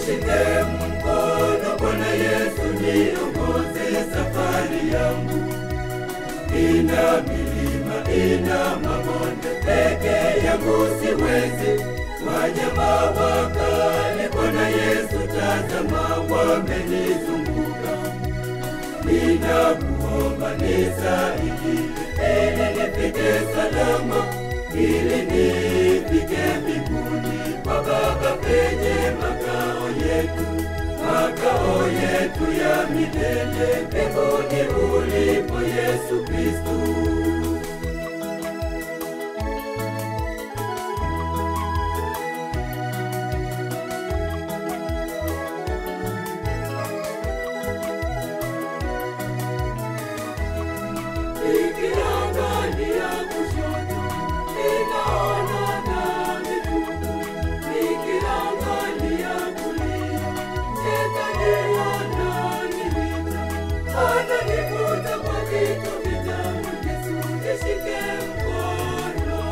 Nishike mkono Bwana Yesu, niongoze safari yangu. Ina milima, ina mabonde, peke yangu siwezi. Wanyama wakali, Bwana Yesu, tazama wamenizunguka. Ninakuomba nisaidie, ili nifike salama, ili nifike mbinguni kwa Baba penye makao yetu, makao yetu ya milele, mbinguni ulipo Yesu Kristu. Nikiangalia kushoto, ninaona dhambi tupu. Nikiangalia kulia, shetani ananivita. Ananivuta kwa vitu vitamu. Yesu, nishike mkono.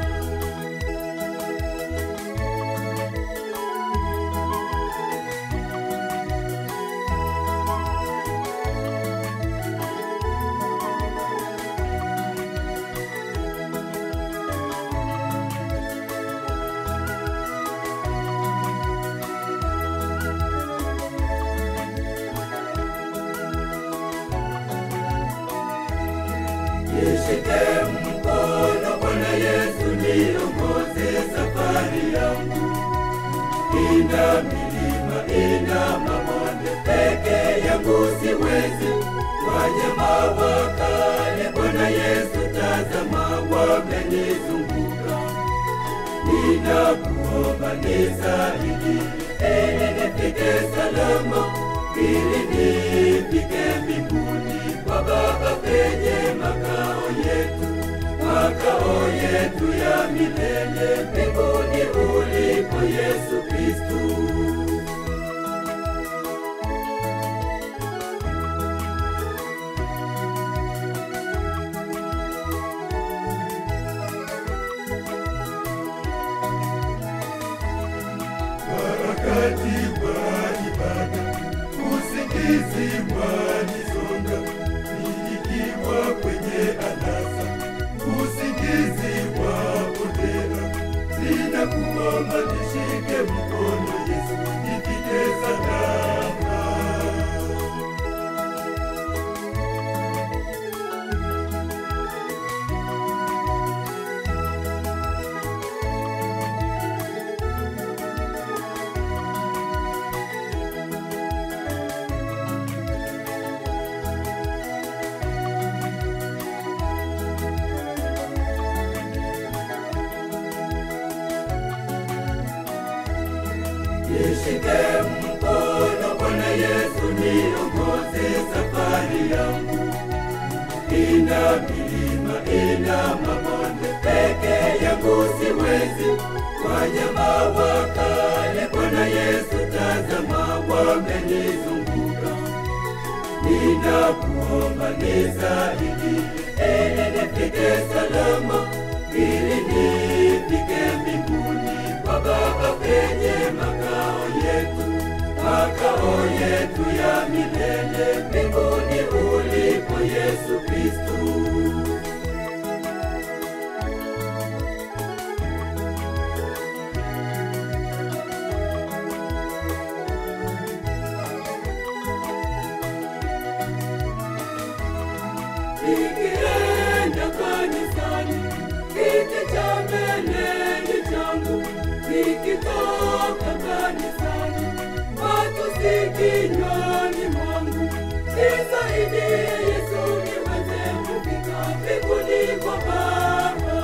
Nishike mkono Bwana Yesu, niongoze safari yangu. Ina milima, ina mabonde, peke yangu siwezi. Wanyama wakali, Bwana Yesu, tazama wamenizunguka. Ninakuomba nisaidie, ili nifike salama, ili nifike mbinguni kwa Baba penye makao yetu, makao yetu ya milele, mbinguni ulipo Yesu Kristu. wakati wa ibada, usingizi wanisonga, nikiwa kwenye anasa, usingizi wapotea. Ninakuomba nishike mkono Yesu, nifike salama. Nishike mkono Bwana Yesu, niongoze safari yangu. Ina milima, ina mabonde, peke yangu siwezi. Wanyama wakali, Bwana Yesu, tazama wamenizunguka. Ninakuomba nisaidie, ili nifike salama, ili nifike mbinguni kwa Baba penye makao yetu, makao yetu ya milele, mbinguni ulipo Yesu Kristu. Nikienda kanisani, kiti cha mbele ni changu. Nikitoka kanisani, matusi kinywani mwangu. Nisaidie Yesu, niweze kufika mbinguni kwa Baba.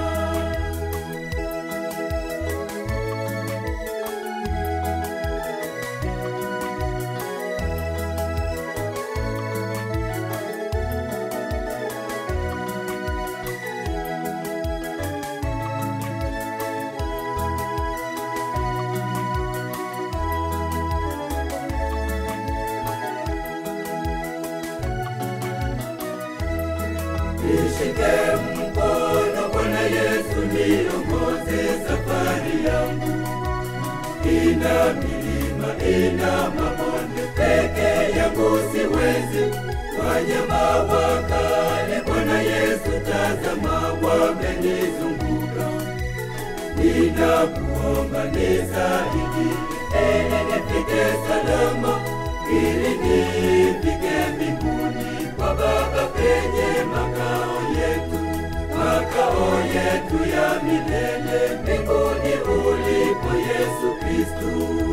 Nishike mkono Bwana Yesu, niongoze safari yangu. Ina milima, milima mabonde, peke yangu siwezi. Wanyama wakali, Bwana Yesu, tazama wamenizunguka. Ninakuomba nisaidie, ili nifike salama, ili nifike mbinguni kwa Baba penye makao yetu, makao yetu ya milele mbinguni ulipo Yesu Kristu.